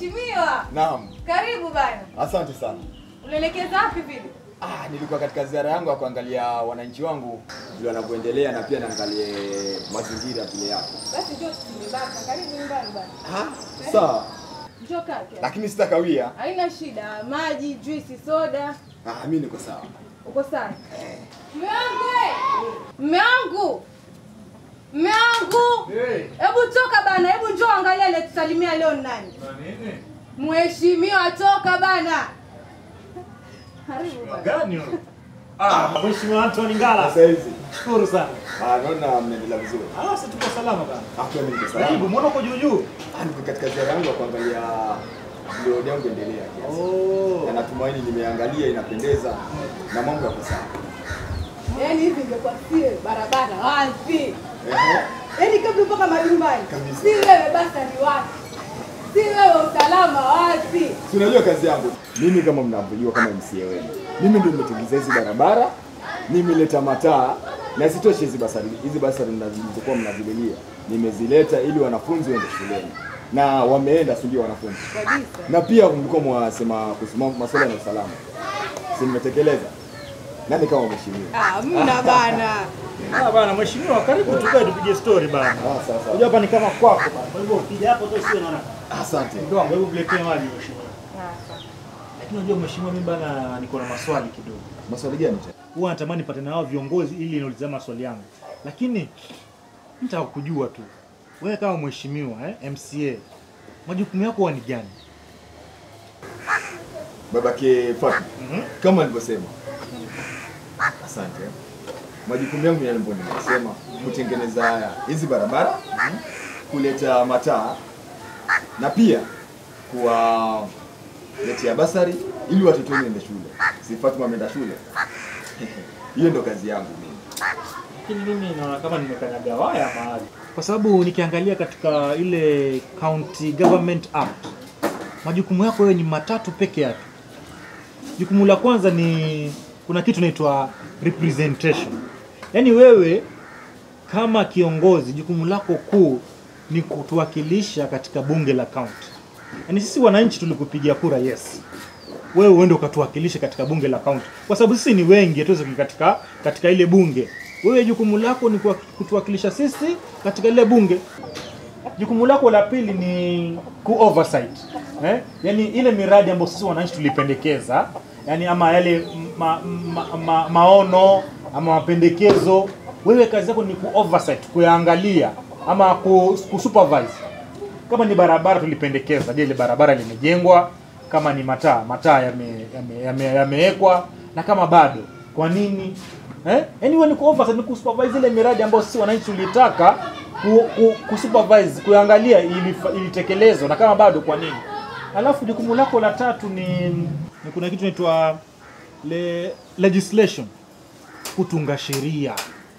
Mheshimiwa, Naam, karibu bana. asante sana. Unaelekeza wapi vile? Ah, nilikuwa katika ziara yangu ya kuangalia wananchi wangu vile wanavyoendelea na pia naangalie mazingira vile yako. Basi njoo tumebaka. Karibu nyumbani bana. Ah, sawa. Njoo kake. Lakini sitakawia. Haina shida. Maji, juisi, soda. Ah, mimi niko sawa. Uko sawa? Mume wangu! eh! Mume wangu! Mume wangu! Hebu toka bana, hebu njoo angalia ile tusalimia leo ni nani? Mheshimiwa toka bana. Karibu bana. Gani huyo? Ah, Mheshimiwa Anthony Ngala. Sasa hizi. Shukuru sana. Ah, naona mnaendelea vizuri. Ah, sasa tuko salama bana. Ah, pia mimi niko Karibu, sawa. mbona uko juu juu? Ah, niko katika ziara yangu ya kuangalia vile yangu endelea kiasi. Oh. Na natumaini nimeangalia inapendeza na mambo yako sawa. Yaani hivi ingekuwa sie barabara wapi? Ehe. Yaani kabla mpaka majumbani. Kabisa. Si wewe basi ni wapi? Si wewe usalama wapi? Si unajua kazi yangu. Mimi kama mnavyojua kama MCA wenu. Mimi ndio nimetengeneza hizi barabara, nimeleta mataa na isitoshe hizi basari hizi basari mnazokuwa mnazililia nimezileta ili wanafunzi waende shuleni na wameenda, si ndio wanafunzi? Kabisa. Na pia mlikuwa mwasema kuhusu mambo- masuala ya usalama, si nimetekeleza? Nani kama mheshimiwa? Ah, mna bana. Ah, bana Mheshimiwa, karibu tukae tupige story bana. Ah, sawa sawa. Unajua hapa ni kama kwako bana. Kwa hivyo ukija hapo tu sio naona. Asante. Ndio, hebu mletee maji Mheshimiwa. Lakini unajua Mheshimiwa, mimi bana niko na maswali kidogo. Maswali gani tena? Huwa natamani nipate na hao viongozi ili niulize maswali yangu. Lakini nitaka kujua tu. Wewe kama mheshimiwa eh, MCA, majukumu yako huwa ni gani? Babake Fatma, Mhm. kama nilivyosema, asante. Majukumu yangu yale ambayo nimesema, kutengeneza hizi barabara, kuleta mataa na pia kuwaletea basari ili watoto wenu waende shule. Si Fatma ameenda shule? Hiyo ndo kazi yangu mimi. Lakini mimi naona kama nimekanyaga waya mahali, kwa sababu nikiangalia katika ile County Government Act majukumu yako wewe ni matatu peke yake. Jukumu la kwanza ni kuna kitu inaitwa representation, yaani wewe kama kiongozi jukumu lako kuu ni kutuwakilisha katika bunge la county. Yaani sisi wananchi tulikupigia kura, yes, wewe uende ukatuwakilishe katika bunge la county, kwa sababu sisi ni wengi, hatuwezi kuingia katika katika ile bunge. Wewe jukumu lako ni kuwa- kutuwakilisha sisi katika ile bunge. Jukumu lako la pili ni ku oversight eh? Yaani ile miradi ambayo sisi wananchi tulipendekeza, yani ama yale ma, ma, ma, maono ama mapendekezo, wewe kazi yako ni ku oversight, kuyaangalia ama ku, ku supervise kama ni barabara tulipendekeza, je, ile barabara limejengwa? Kama ni mataa, mataa yamewekwa yame, yame, yamewekwa? na kama bado, kwa nini eh? Yaani wewe ni ku oversight, ni kusupervise ile miradi ambayo sisi wananchi tulitaka ku, ku, kusupervise, kuangalia ilifa- ilitekelezwa, na kama bado, kwa nini? Alafu jukumu lako la tatu ni, ni kuna kitu inaitwa le, legislation, kutunga sheria.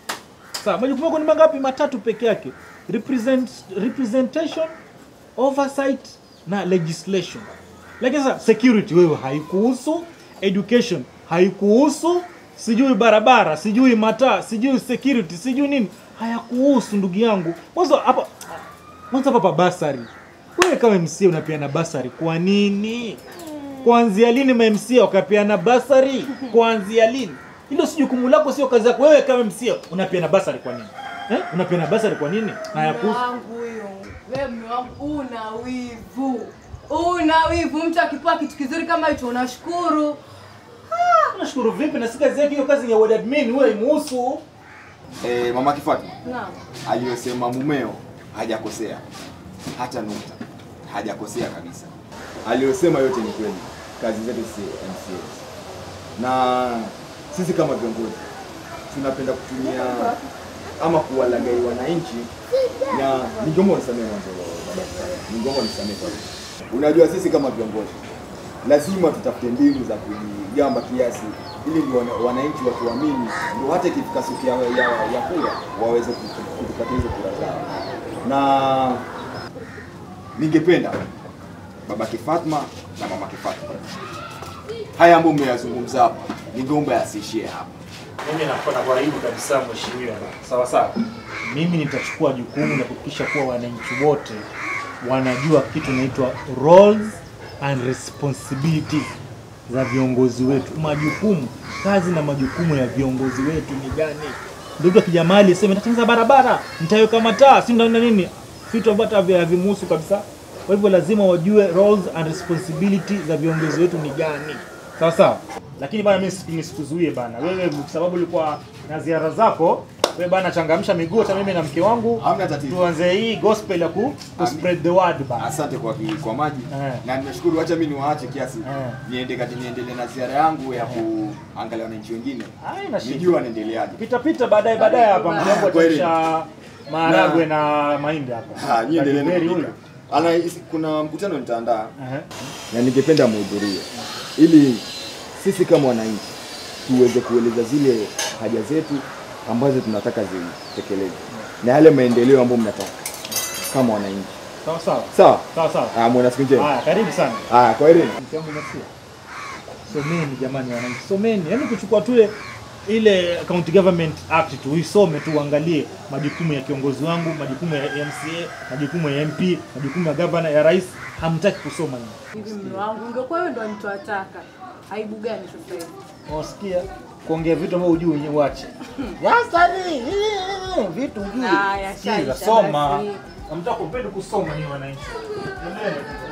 Sawa, majukumu yako ni mangapi? Matatu peke yake. Represent, representation, oversight na legislation. Lakini sasa security wewe haikuhusu, education haikuhusu, sijui barabara, sijui mataa, sijui security, sijui nini, hayakuhusu ndugu yangu. Mwanzo hapa mwanzo hapa basari. Wewe kama MCA unapeana basari kwa nini? Kuanzia lini ma MCA wakapeana basari? Kuanzia lini? Hilo si jukumu lako, sio kazi yako. Wewe kama MCA unapeana basari kwa nini? Eh? Unapeana basari kwa nini? Na Mume hayakuhusu. wangu huyo. Wewe mume wangu una wivu. Una wivu. Mtu akipewa kitu kizuri kama hicho unashukuru. Nashukuru vipi na si kazi yake hiyo, kazi ya ward admin wewe imuhusu. Eh, mama Kifatma Naam. aliyosema mumeo hajakosea hata nukta, hajakosea kabisa. Aliyosema yote ni kweli, kazi zetu si MCAs na sisi kama viongozi tunapenda kutumia ama kuwalagai wananchi, na ningeomba unisamehe mwanzo, baba, ningeomba unisamehe kwa hilo. Unajua sisi kama viongozi lazima tutafute mbinu za kujigamba kiasi ili ndio wana- wananchi watuamini, ndio hata ikifika siku ya, ya, ya kura waweze kutu- kutupatia hizo kura zao. Na ningependa babake Fatma na mamake Fatma, haya ambayo mmeyazungumza hapa, ningeomba yasiishie hapa. Mimi nafuata kwa aibu kabisa mheshimiwa. Sawa sawa. Mimi nitachukua jukumu la kuhakikisha kuwa wananchi wote wanajua kitu inaitwa roles and responsibilities za viongozi wetu, majukumu, kazi na majukumu ya viongozi wetu ni gani. Ndio mtu akija mahali aseme nitatengeneza barabara, nitaweka mataa, si ndio na nini, vitu ambavyo hata havimuhusu kabisa. Kwa hivyo lazima wajue roles and responsibility za viongozi wetu ni gani, sawa sawa. Lakini bana, mimi siku- nisikuzuie bana, wewe kwa sababu ulikuwa na ziara zako wewe bana, changamsha miguu, hata mimi na mke wangu Hamna tatizo. tuanze hii gospel ya ku, ku spread the word bana. Asante kwa ki- kwa maji Eh. na nimeshukuru. Acha mimi niwaache kiasi Eh. niende kati niendelee na ziara yangu ya kuangalia wananchi wengine, Haina shida. nijue wanaendeleaje. Pita pita baadaye baadaye hapa mke wangu Kweli. ataisha maharagwe na mahindi hapa. Ah, nyie endeleeni Kajiberi kupika. huyu. Ana kuna mkutano nitaandaa Ehe. na ningependa muhudhurie ili sisi kama wananchi tuweze kueleza zile haja zetu ambazo tunataka zitekelezwe na yale maendeleo ambayo mnataka kama wananchi. Sawa sawa. Sawa? Sawa sawa. Ah, mwana siku njema. Haya, karibu sana. Ah, kwa heri. Mke wangu umesikia? Someni jamani wananchi, someni. Yaani kuchukua tu ile- ile County Government Act tu uisome tu uangalie majukumu ya kiongozi wangu, majukumu ya MCA, majukumu ya MP, majukumu ya governor, ya rais, hamtaki kusoma nyinyi. Hivi mume wangu ungekuwa wewe ndo nitowataka. Aibu gani sasa hivi? Unasikia? Kuongea vitu ambavyo hujui wenyewe uache. Yasani, vitu hujui. Haya, Sikiza, shaisha soma. basi. Hamtaka kupenda kusoma ni wananchi. Endeleeni.